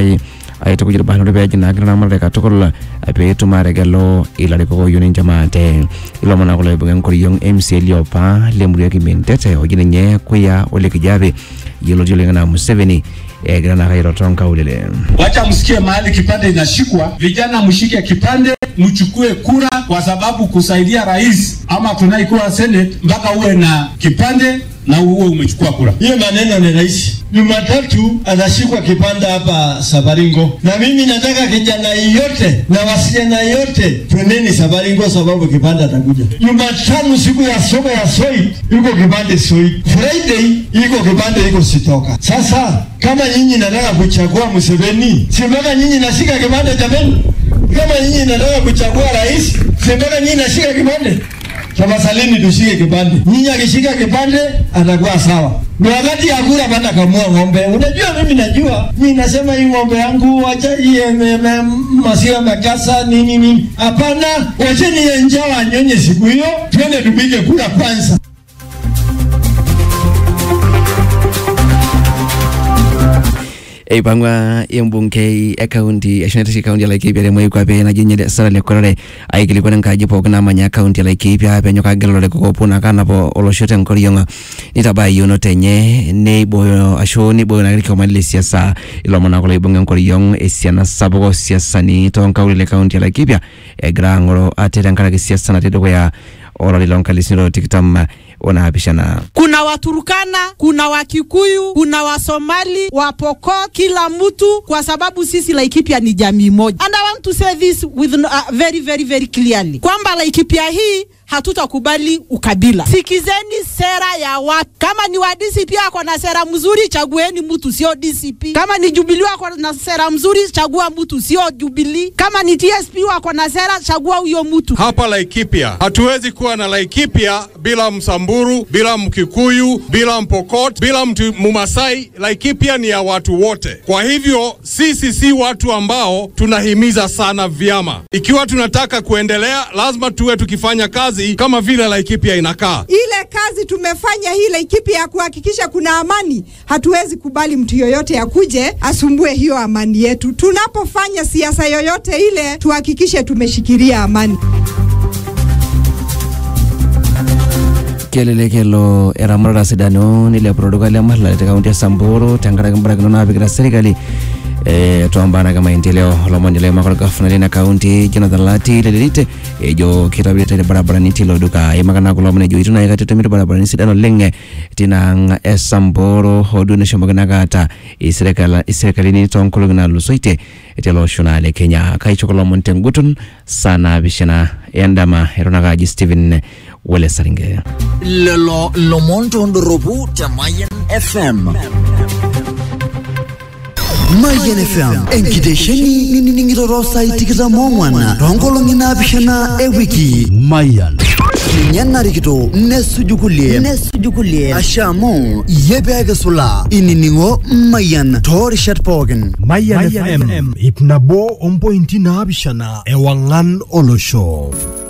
Rongai aitukuj irbanot peeji nagira ramatare katukul peetum aategelu ilarikok ooyieu ninche maate ilomon naa kulo oibung'a enkoriong MCA liopa lemurua e Kimentete oji ninye Kuya Ole Kijape yioloti oleng enaa Museveni egira naa airo nkaulele Wacha msikie mahali kipande inashikwa, vijana mshike kipande, mchukue kura, kwa sababu kusaidia rais ama tunaikuwa senate mpaka uwe na kipande na uwe umechukua kura. Hiyo maneno ni rahisi. Jumatatu anashikwa kipande hapa Sabaringo, na mimi nataka kijana yote na wasichana yote twendeni Sabaringo sababu kipande atakuja. Jumatano siku ya soko ya Soit iko kipande Soit, Friday iko kipande iko Sitoka. Sasa kama nyinyi nataka kuchagua Museveni, si mpaka nyinyi nashika kipande jameni? Kama nyinyi nataka kuchagua rais, si mpaka nyinyi nashika kipande? Tafadhalini tushike kipande. Nyinyi akishika kipande atakuwa sawa. Ni wakati ya kura bana kamua ng'ombe. Unajua mimi najua. Mimi nasema hii ng'ombe yangu wacha iye maziwa makasa nini nini. Hapana, wacheni ye njaa anyonye siku hiyo. Twende tupige kura kwanza. eipang'ua embungei e kaunti ashu naitasheki kaunti ya Laikipia temoi kwape naji nye Sarah Lekorare aikilikuana enkaji pookin naamanya kaunti ya Laikipia peenyok aagelu ilarikok oopuo naa aanap olosho tenkoriong nitabaya yieunoto enye neibooyo ashu neibooyo naa irkiomani le siasa ilomon naa kulo oibung'a enkoriong esiana sapuk osiasani toonkaulele e kaunti ya Laikipia egira aang'oro ate tenkaraki siasa natii dukuya olari loonkalisini tikitam onaapishana kuna Waturukana, kuna Wakikuyu, kuna Wasomali, Wapokot, kila mtu, kwa sababu sisi Laikipia ni jamii moja. And I want to say this with uh, very very very clearly kwamba Laikipia hii hatutakubali ukabila. Sikizeni sera ya watu. Kama ni wa DCP ako na sera mzuri, chagueni mtu sio DCP. Kama ni Jubilee ako na sera mzuri, chagua mtu sio Jubilee. Kama ni TSP wako na sera, chagua huyo mtu. Hapa Laikipia hatuwezi kuwa na Laikipia bila Msamburu, bila Mkikuyu, bila Mpokot, bila mtu Mumasai. Laikipia ni ya watu wote. Kwa hivyo sisi si watu ambao tunahimiza sana vyama. Ikiwa tunataka kuendelea, lazima tuwe tukifanya kazi kama vile Laikipia inakaa. ile kazi tumefanya hii Laikipia ya kuhakikisha kuna amani, hatuwezi kubali mtu yoyote akuje asumbue hiyo amani yetu. Tunapofanya siasa yoyote ile, tuhakikishe tumeshikilia amani. kelelek elo eramatata sidano nilepu tolduka le Maralal te kaunti e Samburu tenkaraki mbarakinot naapikita serikali eh, tombaa naake maendeleo olomoni loimaka orgavana lina kaunti Jonathan Lati lelelite ejo kitobirita irbarabarani tilo duka eimaka naa kulo omon ejo itu naai kata etumito irbarabarani sidan oleng tina ang' e Samburu hoo duo neshomoki naake aata iserikala- iserikalini toonkolong'i naatulusoitie tele osho naa le Kenya kaicho kulo omon tenguton saa naapishana endama eton ake aji Stephen Wele Saringe. lelo lomon tondoropu te Mayan FM. Mayan FM enkitesheni ninining'ito saai tikitam ong'wan toonkolong'i naapishana ewiki Mayan ninye narikito nesuju kulie nesuju kulie asha amu iyie peekisula inining'o Mayan toorishat pookin Mayan FM ip nabo ompointi naapishana ewang'an olosho